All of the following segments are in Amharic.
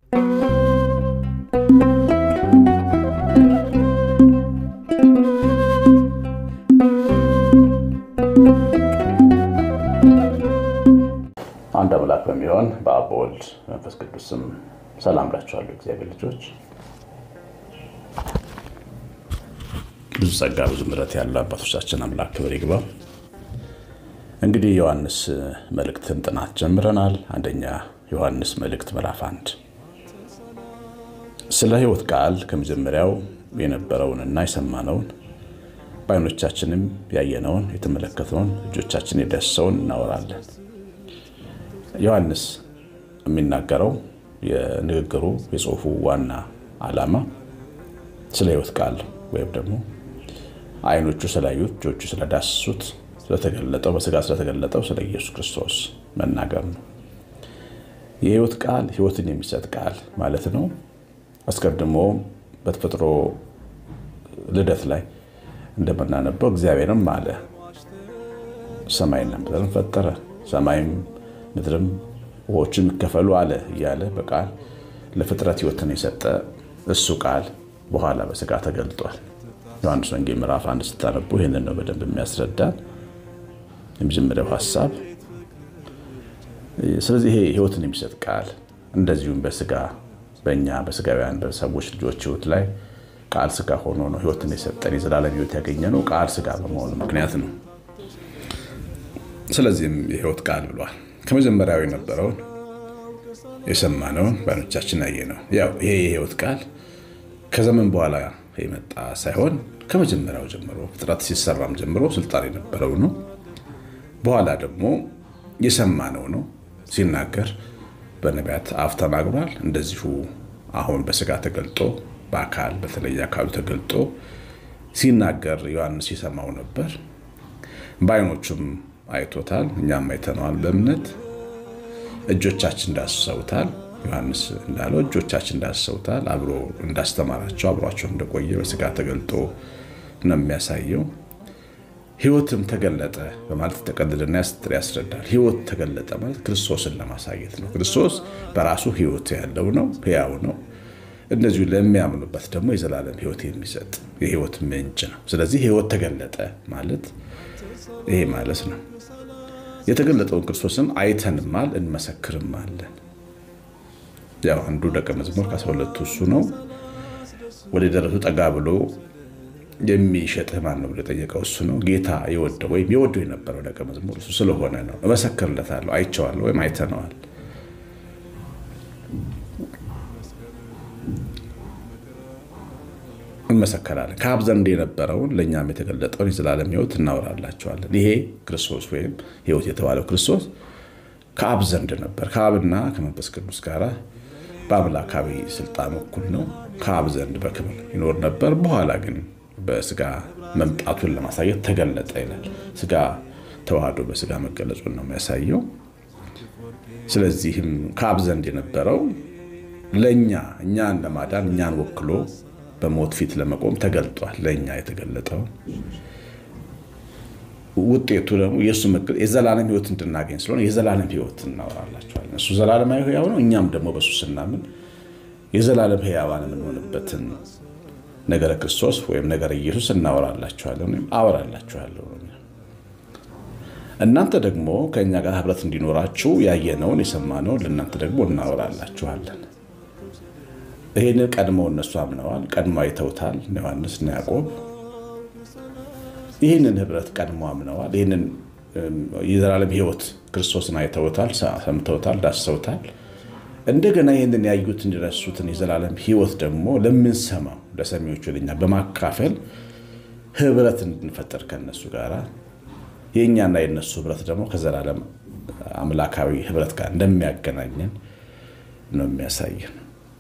አንድ አምላክ በሚሆን በአብ በወልድ መንፈስ ቅዱስ ስም ሰላም ላችኋለሁ። እግዚአብሔር ልጆች ብዙ ጸጋ ብዙ ምሕረት ያለው አባቶቻችን አምላክ ክብር ይግባው። እንግዲህ ዮሐንስ መልእክትን ጥናት ጀምረናል። አንደኛ ዮሐንስ መልእክት ምዕራፍ አንድ ስለ ሕይወት ቃል ከመጀመሪያው የነበረውንና የሰማነውን በዓይኖቻችንም ያየነውን የተመለከትነውን እጆቻችን የዳሰሰውን እናወራለን። ዮሐንስ የሚናገረው የንግግሩ የጽሑፉ ዋና ዓላማ ስለ ሕይወት ቃል ወይም ደግሞ ዓይኖቹ ስላዩት እጆቹ ስለዳሰሱት ስለተገለጠው በስጋ ስለተገለጠው ስለ ኢየሱስ ክርስቶስ መናገር ነው። የሕይወት ቃል ሕይወትን የሚሰጥ ቃል ማለት ነው። አስቀድሞ በተፈጥሮ ልደት ላይ እንደምናነበው እግዚአብሔርም አለ ሰማይና ምድርን ፈጠረ፣ ሰማይም ምድርም ውኆችም ይከፈሉ አለ እያለ በቃል ለፍጥረት ሕይወትን የሰጠ እሱ ቃል በኋላ በስጋ ተገልጧል። ዮሐንስ ወንጌል ምዕራፍ አንድ ስታነቡ ይህንን ነው በደንብ የሚያስረዳን የመጀመሪያው ሀሳብ። ስለዚህ ይሄ ሕይወትን የሚሰጥ ቃል እንደዚሁም በስጋ በእኛ በስጋውያን በሰዎች ልጆች ሕይወት ላይ ቃል ስጋ ሆኖ ነው ሕይወትን የሰጠን የዘላለም ሕይወት ያገኘ ነው ቃል ስጋ በመሆኑ ምክንያት ነው። ስለዚህም የሕይወት ቃል ብሏል። ከመጀመሪያው የነበረውን የሰማነውን በዓይኖቻችን ያየነው ያው ይሄ የሕይወት ቃል ከዘመን በኋላ የመጣ ሳይሆን ከመጀመሪያው ጀምሮ ፍጥረት ሲሰራም ጀምሮ ስልጣን የነበረው ነው። በኋላ ደግሞ የሰማነው ነው። ሲናገር በነቢያት አፍ ተናግሯል። እንደዚሁ አሁን በስጋ ተገልጦ በአካል በተለየ አካሉ ተገልጦ ሲናገር ዮሐንስ የሰማው ነበር። በዓይኖቹም አይቶታል፣ እኛም አይተነዋል በእምነት እጆቻችን ዳስሰውታል። ዮሐንስ እንዳለው እጆቻችን እንዳስሰውታል። አብሮ እንዳስተማራቸው አብሯቸው እንደቆየ በስጋ ተገልጦ ነው የሚያሳየው። ሕይወትም ተገለጠ በማለት ተቀልልና ያስረዳል። ሕይወት ተገለጠ ማለት ክርስቶስን ለማሳየት ነው። ክርስቶስ በራሱ ሕይወት ያለው ነው፣ ሕያው ነው። እንደዚሁ ለሚያምኑበት ደግሞ የዘላለም ሕይወት የሚሰጥ የሕይወት ምንጭ ነው። ስለዚህ ሕይወት ተገለጠ ማለት ይሄ ማለት ነው። የተገለጠውን ክርስቶስን አይተንማል እንመሰክርማለን። ያው አንዱ ደቀ መዝሙር ከአስራ ሁለቱ እሱ ነው። ወደ ደረቱ ጠጋ ብሎ የሚሸጥህ ማን ነው ብሎ የጠየቀው እሱ ነው። ጌታ የወደው ወይም የወደው የነበረው ደቀ መዝሙር እሱ ስለሆነ ነው። እመሰክርለታለሁ፣ አይቼዋለሁ ወይም አይተነዋል። እንመሰከራለን። ከአብ ዘንድ የነበረውን ለእኛም የተገለጠውን የዘላለም ሕይወት እናወራላቸዋለን። ይሄ ክርስቶስ ወይም ሕይወት የተባለው ክርስቶስ ከአብ ዘንድ ነበር። ከአብና ከመንፈስ ቅዱስ ጋር በአምላካዊ ስልጣን እኩል ነው። ከአብ ዘንድ በክብር ይኖር ነበር። በኋላ ግን በስጋ መምጣቱን ለማሳየት ተገለጠ ይላል። ስጋ ተዋህዶ በስጋ መገለጹን ነው የሚያሳየው። ስለዚህም ከአብ ዘንድ የነበረው ለእኛ እኛን ለማዳን እኛን ወክሎ በሞት ፊት ለመቆም ተገልጧል። ለእኛ የተገለጠው ውጤቱ ደግሞ የእሱ የዘላለም ሕይወት እንድናገኝ ስለሆነ የዘላለም ሕይወት እናወራላቸዋለን። እሱ ዘላለማዊ ሕያው ነው። እኛም ደግሞ በእሱ ስናምን የዘላለም ሕያዋን የምንሆንበትን ነገረ ክርስቶስ ወይም ነገረ ኢየሱስ እናወራላችኋለን ወይም አወራላችኋለሁ። እናንተ ደግሞ ከእኛ ጋር ህብረት እንዲኖራችሁ ያየነውን የሰማነውን ለእናንተ ደግሞ እናወራላችኋለን። ይህንን ቀድመው እነሱ አምነዋል፣ ቀድሞ አይተውታል። ዮሐንስ እና ያዕቆብ ይህንን ህብረት ቀድሞ አምነዋል። ይህንን የዘላለም ሕይወት ክርስቶስን አይተውታል፣ ሰምተውታል፣ ዳስሰውታል። እንደገና ይህንን ያዩትን የረሱትን የዘላለም ሕይወት ደግሞ ለምንሰማው ለሰሚዎቹ ለኛ በማካፈል ህብረት እንድንፈጠር ከነሱ ጋር የእኛና የነሱ ህብረት ደግሞ ከዘላለም አምላካዊ ህብረት ጋር እንደሚያገናኘን ነው የሚያሳየን።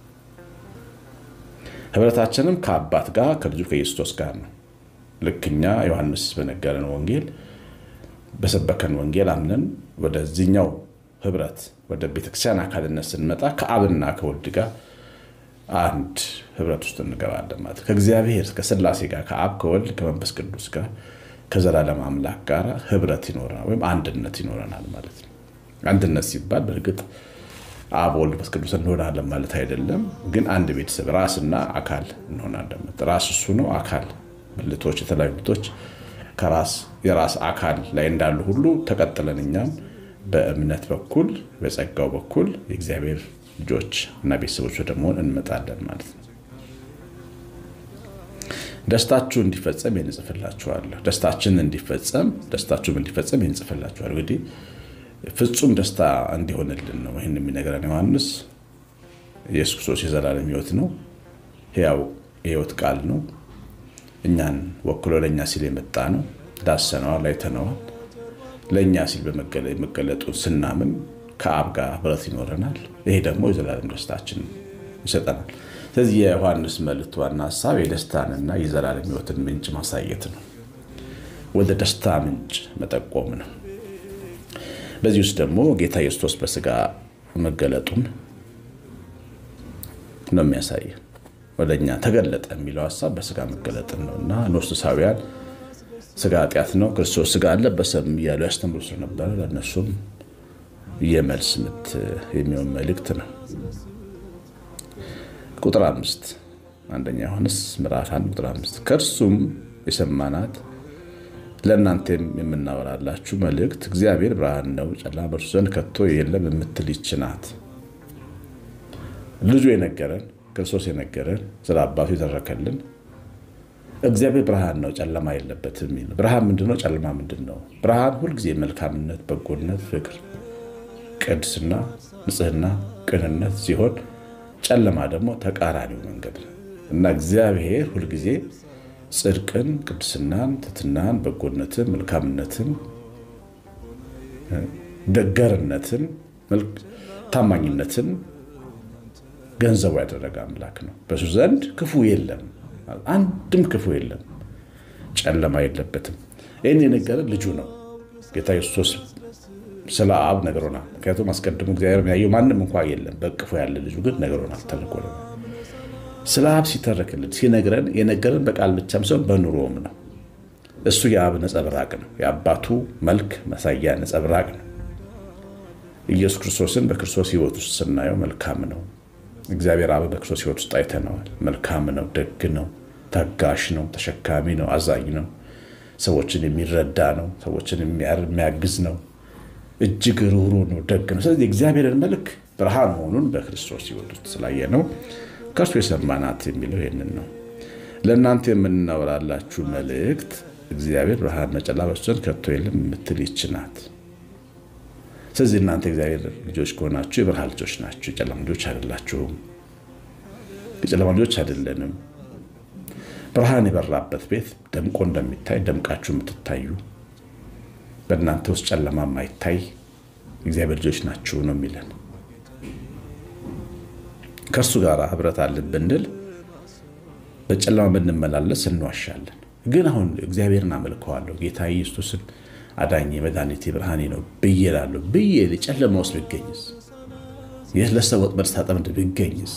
ህብረታችንም ከአባት ጋር ከልጁ ከኢየሱስ ጋር ነው። ልክ እኛ ዮሐንስ በነገረን ወንጌል በሰበከን ወንጌል አምነን ወደዚህኛው ህብረት ወደ ቤተክርስቲያን አካልነት ስንመጣ ከአብና ከወልድ ጋር አንድ ህብረት ውስጥ እንገባለን ማለት ከእግዚአብሔር ከስላሴ ጋር ከአብ ከወልድ ከመንፈስ ቅዱስ ጋር ከዘላለም አምላክ ጋር ህብረት ይኖረናል ወይም አንድነት ይኖረናል ማለት ነው። አንድነት ሲባል በእርግጥ አብ ወልድ መንፈስ ቅዱስ እንሆናለን ማለት አይደለም። ግን አንድ ቤተሰብ ራስና አካል እንሆናለን። ራስ እሱ ነው። አካል ብልቶች፣ የተለያዩ ብልቶች ከራስ የራስ አካል ላይ እንዳሉ ሁሉ ተቀጥለን እኛም በእምነት በኩል በጸጋው በኩል የእግዚአብሔር ልጆች እና ቤተሰቦች ወደ መሆን እንመጣለን ማለት ነው። ደስታችሁ እንዲፈጸም ይንጽፍላችኋለሁ። ደስታችን እንዲፈጸም ደስታችሁም እንዲፈጸም ይንጽፍላችኋል። እንግዲህ ፍጹም ደስታ እንዲሆንልን ነው ይህን የሚነግረን ዮሐንስ። ኢየሱስ ክርስቶስ የዘላለም ሕይወት ነው። ሕያው የሕይወት ቃል ነው። እኛን ወክሎ ለእኛ ሲል የመጣ ነው። ዳሰነዋል፣ አይተነዋል። ለእኛ ሲል በመገለጡን ስናምን ከአብ ጋር ህብረት ይኖረናል። ይሄ ደግሞ የዘላለም ደስታችን ይሰጠናል። ስለዚህ የዮሐንስ መልእክት ዋና ሀሳብ የደስታንና የዘላለም ሕይወትን ምንጭ ማሳየት ነው። ወደ ደስታ ምንጭ መጠቆም ነው። በዚህ ውስጥ ደግሞ ጌታ ኢየሱስ በስጋ መገለጡን ነው የሚያሳየን። ወደ እኛ ተገለጠ የሚለው ሀሳብ በስጋ መገለጥን ነው እና ኖስሳውያን ስጋ ኃጢአት ነው፣ ክርስቶስ ስጋ አልለበሰም እያሉ ያስተምሩ ስለነበረ ለእነሱም የመልስ ምት የሚሆን መልእክት ነው። ቁጥር አምስት አንደኛ ዮሐንስ ምዕራፍ አንድ ቁጥር አምስት ከእርሱም የሰማናት ለእናንተም የምናወራላችሁ መልእክት እግዚአብሔር ብርሃን ነው፣ ጨለማ በእርሱ ዘንድ ከቶ የለም የምትል ይህች ናት። ልጁ የነገረን ክርስቶስ የነገረን ስለ አባቱ የተረከልን እግዚአብሔር ብርሃን ነው፣ ጨለማ የለበትም የሚል ብርሃን ምንድን ነው? ጨለማ ምንድን ነው? ብርሃን ሁልጊዜ መልካምነት፣ በጎነት፣ ፍቅር፣ ቅድስና፣ ንጽህና፣ ቅንነት ሲሆን ጨለማ ደግሞ ተቃራኒው መንገድ ነው እና እግዚአብሔር ሁልጊዜ ጽድቅን፣ ቅድስናን፣ ትትናን፣ በጎነትን፣ መልካምነትን፣ ደገርነትን፣ ታማኝነትን ገንዘቡ ያደረገ አምላክ ነው። በሱ ዘንድ ክፉ የለም፣ አንድም ክፉ የለም፣ ጨለማ የለበትም። ይህን የነገረን ልጁ ነው። ጌታ ኢየሱስ ስለ አብ ነግሮናል። ምክንያቱም አስቀድሞ እግዚአብሔር ያየው ማንም እንኳ የለም፣ በቅፎ ያለ ልጁ ግን ነግሮናል፣ ተልኮልናል። ስለ አብ ሲተረክልን ሲነግረን የነገረን በቃል ብቻም ሳይሆን በኑሮም ነው። እሱ የአብ ነጸብራቅ ነው። የአባቱ መልክ መሳያ ነጸብራቅ ነው። ኢየሱስ ክርስቶስን በክርስቶስ ሕይወት ውስጥ ስናየው መልካም ነው። እግዚአብሔር አብ በክርስቶስ ሕይወት ውስጥ አይተነዋል። መልካም ነው፣ ደግ ነው፣ ታጋሽ ነው፣ ተሸካሚ ነው፣ አዛኝ ነው፣ ሰዎችን የሚረዳ ነው፣ ሰዎችን የሚያግዝ ነው፣ እጅግ ርኅሩህ ነው፣ ደግ ነው። ስለዚህ የእግዚአብሔርን መልክ ብርሃን መሆኑን በክርስቶስ ሕይወት ውስጥ ስላየ ነው ከእርሱ የሰማናት የሚለው ይህንን ነው። ለእናንተ የምናወራላችሁ መልእክት እግዚአብሔር ብርሃን ነው፣ ጨለማ በእርሱ ዘንድ ከቶ የለም የምትል ይህች ናት። ስለዚህ እናንተ እግዚአብሔር ልጆች ከሆናችሁ የብርሃን ልጆች ናችሁ፣ የጨለማ ልጆች አይደላችሁም። የጨለማ ልጆች አይደለንም። ብርሃን የበራበት ቤት ደምቆ እንደሚታይ ደምቃችሁ የምትታዩ በእናንተ ውስጥ ጨለማ የማይታይ እግዚአብሔር ልጆች ናችሁ ነው የሚለን። ከእርሱ ጋር ህብረት አለን ብንል በጨለማ ብንመላለስ እንዋሻለን። ግን አሁን እግዚአብሔርን አመልከዋለሁ ጌታ ኢየሱስን አዳኝ መድኃኒቴ ብርሃኔ ነው ብዬ እላለሁ ብዬ ጨለማ ውስጥ ብገኝስ? ለሰው ወጥመድ ሳጠምድ ብገኝስ?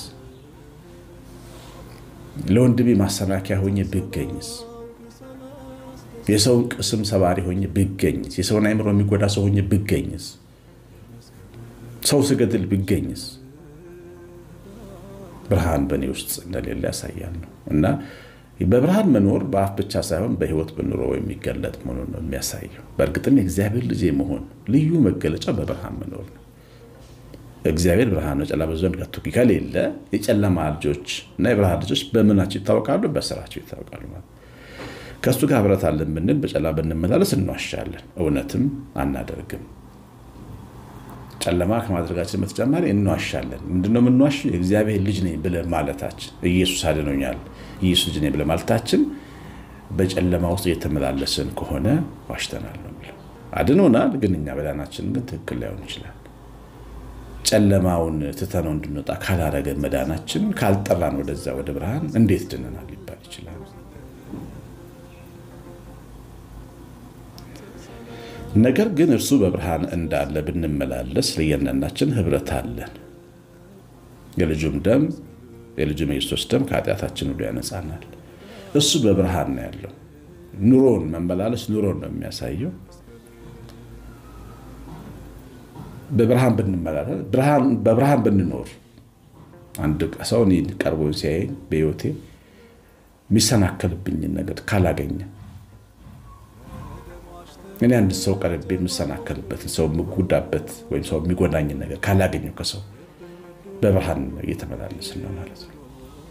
ለወንድሜ ማሰናከያ ሆኜ ብገኝስ? የሰውን ቅስም ሰባሪ ሆኜ ብገኝስ? የሰውን አይምሮ የሚጎዳ ሰው ሆኜ ብገኝስ? ሰው ስገድል ብገኝስ? ብርሃን በእኔ ውስጥ እንደሌለ ያሳያል ነው እና በብርሃን መኖር በአፍ ብቻ ሳይሆን በሕይወት በኑሮ የሚገለጥ መሆኑን ነው የሚያሳየው። በእርግጥም የእግዚአብሔር ልጅ የመሆን ልዩ መገለጫ በብርሃን መኖር ነው። እግዚአብሔር ብርሃን ነው፣ ጨለማ በዘንድ ከቶ ከሌለ የጨለማ ልጆች እና የብርሃን ልጆች በምናቸው ይታወቃሉ? በስራቸው ይታወቃሉ። ማለት ከእሱ ጋር ህብረት አለን ብንል በጨለማ ብንመላለስ እንዋሻለን፣ እውነትም አናደርግም። ጨለማ ከማድረጋችን በተጨማሪ እንዋሻለን። ምንድነው የምንዋሽ? የእግዚአብሔር ልጅ ነኝ ብለን ማለታችን ኢየሱስ አድኖኛል ኢየሱስ ልጅ ነኝ ብለን ማለታችን በጨለማ ውስጥ እየተመላለስን ከሆነ ዋሽተናል ነው የሚለው። አድኖናል፣ ግን እኛ መዳናችን ግን ትክክል ላይሆን ይችላል። ጨለማውን ትተነው እንድንወጣ ካላረገን መዳናችን ካልጠራን ወደዛ ወደ ብርሃን እንዴት ድነናል ሊባል ይችላል። ነገር ግን እርሱ በብርሃን እንዳለ ብንመላለስ ለእያንዳንዳችን ህብረት አለን። የልጁም ደም የልጁም የክርስቶስ ደም ከኃጢአታችን ሁሉ ያነጻናል። እሱ በብርሃን ነው ያለው። ኑሮን መመላለስ ኑሮን ነው የሚያሳየው። በብርሃን ብንመላለስ በብርሃን ብንኖር አንድ ሰው እኔን ቀርቦ ሲያየኝ በሕይወቴ የሚሰናከልብኝን ነገር ካላገኘ እኔ አንድ ሰው ቀርቤ የምሰናከልበትን ሰው የምጎዳበት ወይም ሰው የሚጎዳኝን ነገር ካላገኘው ከሰው በብርሃን እየተመላለስን ነው ማለት ነው።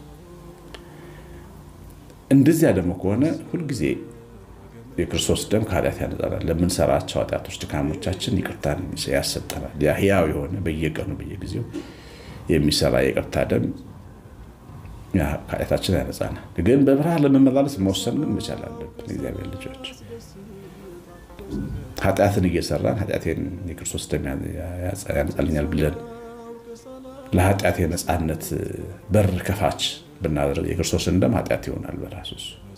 እንደዚያ ደግሞ ከሆነ ሁልጊዜ የክርስቶስ ደም ከኃጢአት ያነጻናል። ለምንሰራቸው ኃጢአቶች፣ ድካሞቻችን ይቅርታን ያሰጠናል። ያ ሕያው የሆነ በየቀኑ በየጊዜው የሚሰራ የይቅርታ ደም ከኃጢአታችን ያነጻናል። ግን በብርሃን ለመመላለስ መወሰን ግን መቻል አለብን። እግዚአብሔር ልጆች ኃጢአትን እየሰራን ኃጢአቴን የክርስቶስ ደም ያነጻልኛል ብለን ለኃጢአት የነፃነት በር ከፋች ብናደርግ የክርስቶስን ደም ኃጢአት ይሆናል በራሱ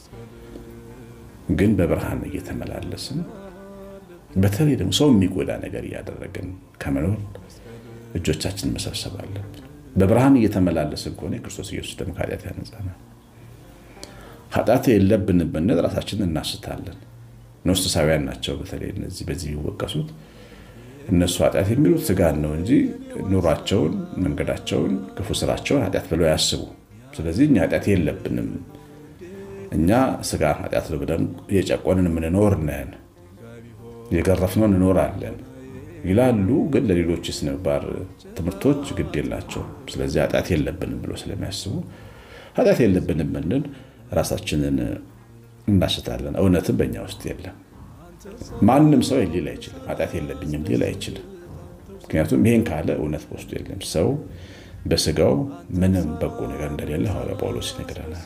ግን በብርሃን እየተመላለስን በተለይ ደግሞ ሰው የሚጎዳ ነገር እያደረግን ከመኖር እጆቻችን መሰብሰብ አለብን። በብርሃን እየተመላለስን ከሆነ የክርስቶስ ኢየሱስ ደም ከኃጢአት ያነጻናል። ኃጢአት የለብንም ብንል ራሳችንን እናስታለን። ኖስቲሳውያን ናቸው በተለይ እነዚህ በዚህ የሚወቀሱት እነሱ ኃጢአት የሚሉት ስጋን ነው እንጂ ኑሯቸውን፣ መንገዳቸውን፣ ክፉ ስራቸውን ኃጢአት ብለው ያስቡ። ስለዚህ እኛ ኃጢአት የለብንም እኛ ስጋ ኃጢአት ነው ብለን የጨቆንን የምንኖር ነን፣ የገረፍነው እንኖራለን ይላሉ። ግን ለሌሎች የሥነ ምግባር ትምህርቶች ግድ የላቸውም። ስለዚህ ኃጢአት የለብንም ብሎ ስለሚያስቡ ኃጢአት የለብንም ብንል ራሳችንን እናስታለን። እውነትም በእኛ ውስጥ የለም። ማንም ሰው ሊል አይችልም፣ ኃጢአት የለብኝም ሊል አይችልም። ምክንያቱም ይሄን ካለ እውነት በውስጡ የለም። ሰው በስጋው ምንም በጎ ነገር እንደሌለ ሐዋርያ ጳውሎስ ይነግረናል።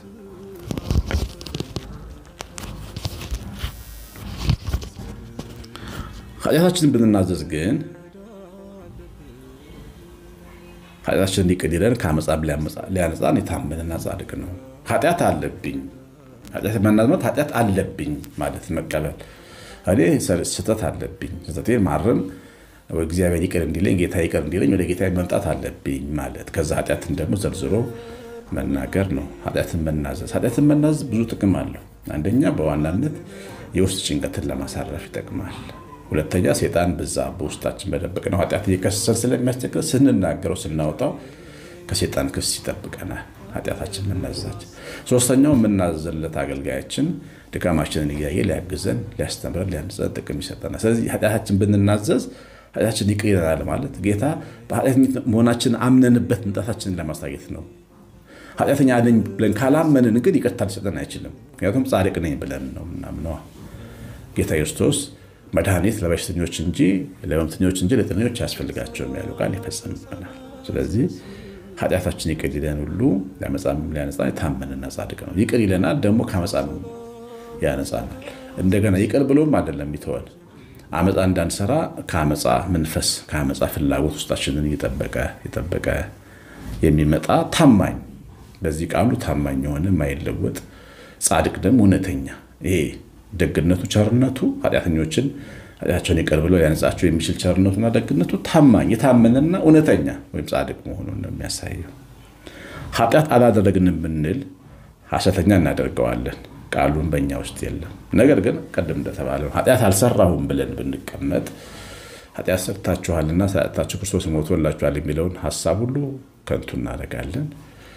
ኃጢአታችንን ብንናዘዝ ግን ኃጢአታችንን ይቅር ይለን ከዓመፃም ሊያነጻን የታመነና ጻድቅ ነው። ኃጢአት አለብኝ መናዝመት ኃጢአት አለብኝ ማለት መቀበል እኔ ስህተት አለብኝ ስህተቴን ማረም እግዚአብሔር ይቅር እንዲለኝ ጌታ ይቅር እንዲለኝ ወደ ጌታ መምጣት አለብኝ ማለት ከዛ ኃጢአትን ደግሞ ዘርዝሮ መናገር ነው። ኃጢአትን መናዘዝ ኃጢአትን መናዘዝ ብዙ ጥቅም አለው። አንደኛ በዋናነት የውስጥ ጭንቀትን ለማሳረፍ ይጠቅማል። ሁለተኛ ሴጣን በዛ በውስጣችን በደበቅ ነው ኃጢአት እየከሰሰን ስለሚያስቸግር ስንናገረው ስናወጣው ከሴጣን ክስ ይጠብቀናል። ኃጢአታችን መናዘዛችን። ሶስተኛው የምናዘዝለት አገልጋያችን ድካማችንን እያየ ሊያግዘን፣ ሊያስተምረን፣ ሊያንጸን ጥቅም ይሰጠናል። ስለዚህ ኃጢአታችን ብንናዘዝ ኃጢአታችን ይቅር ይለናል ማለት ጌታ በኃጢአተኝነት መሆናችንን አምነንበት መምጣታችንን ለማሳየት ነው። ኃጢአተኛ ነኝ ብለን ካላመንን ግን ይቅርታ ሊሰጠን አይችልም። ምክንያቱም ጻድቅ ነኝ ብለን ነው ምናምነዋ። ጌታ ክርስቶስ መድኃኒት ለበሽተኞች እንጂ ለሕመምተኞች እንጂ ለጤነኞች አያስፈልጋቸውም ያለው ቃል ይፈጸምብናል። ስለዚህ ኃጢአታችን ይቅር ይለን ሁሉ ለዓመፃም ሊያነጻን የታመነና ጻድቅ ነው። ይቅር ይለናል ደግሞ ከዓመፃም ያነጻናል። እንደገና ይቅር ብሎም አይደለም ይተወን ዓመፃ እንዳንሰራ ከዓመፃ መንፈስ ከዓመፃ ፍላጎት ውስጣችንን እየጠበቀ የጠበቀ የሚመጣ ታማኝ በዚህ ቃሉ ታማኝ የሆነ የማይለወጥ ጻድቅ ደግሞ እውነተኛ ይሄ ደግነቱ ቸርነቱ ኃጢአተኞችን ኃጢአታቸውን ይቅር ብሎ ሊያነጻቸው የሚችል ቸርነቱና ደግነቱ ታማኝ የታመነና እውነተኛ ወይም ጻድቅ መሆኑን ነው የሚያሳየው። ኃጢአት አላደረግንም ብንል ሐሰተኛ እናደርገዋለን፣ ቃሉን በእኛ ውስጥ የለም። ነገር ግን ቅድም እንደተባለው ኃጢአት አልሰራሁም ብለን ብንቀመጥ ኃጢአት ሰርታችኋልና ኃጢአታችሁ ክርስቶስ ሞቶላችኋል የሚለውን ሀሳብ ሁሉ ከንቱ እናደርጋለን።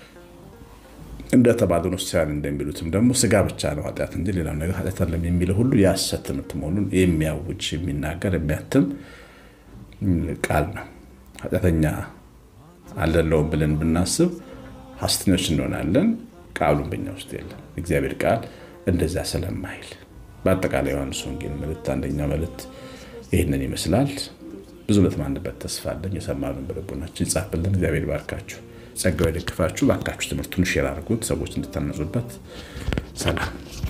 እንደተባሉ ኖስቲያን እንደሚሉትም ደግሞ ስጋ ብቻ ነው ኃጢአት እንጂ ሌላው ነገር ኃጢአት አለም የሚለው ሁሉ የሐሰት ትምህርት መሆኑን የሚያውጅ የሚናገር የሚያትም ቃል ነው። ኃጢአተኛ አልደለውም ብለን ብናስብ ሐሰተኞች እንሆናለን። ቃሉን በኛ ውስጥ የለም። እግዚአብሔር ቃል እንደዚያ ስለማይል በአጠቃላይ ዮሐንስ ወንጌል መልእክት አንደኛው መልእክት ይህንን ይመስላል። ብዙ ለተማንበት ተስፋ አለን። የሰማነውን በልቦናችን ይጻፍልን። እግዚአብሔር ባርካችሁ ጸጋው የደግፋችሁ። ባካችሁ ትምህርቱን ሼር አድርጉት፣ ሰዎች እንድታነጹበት። ሰላም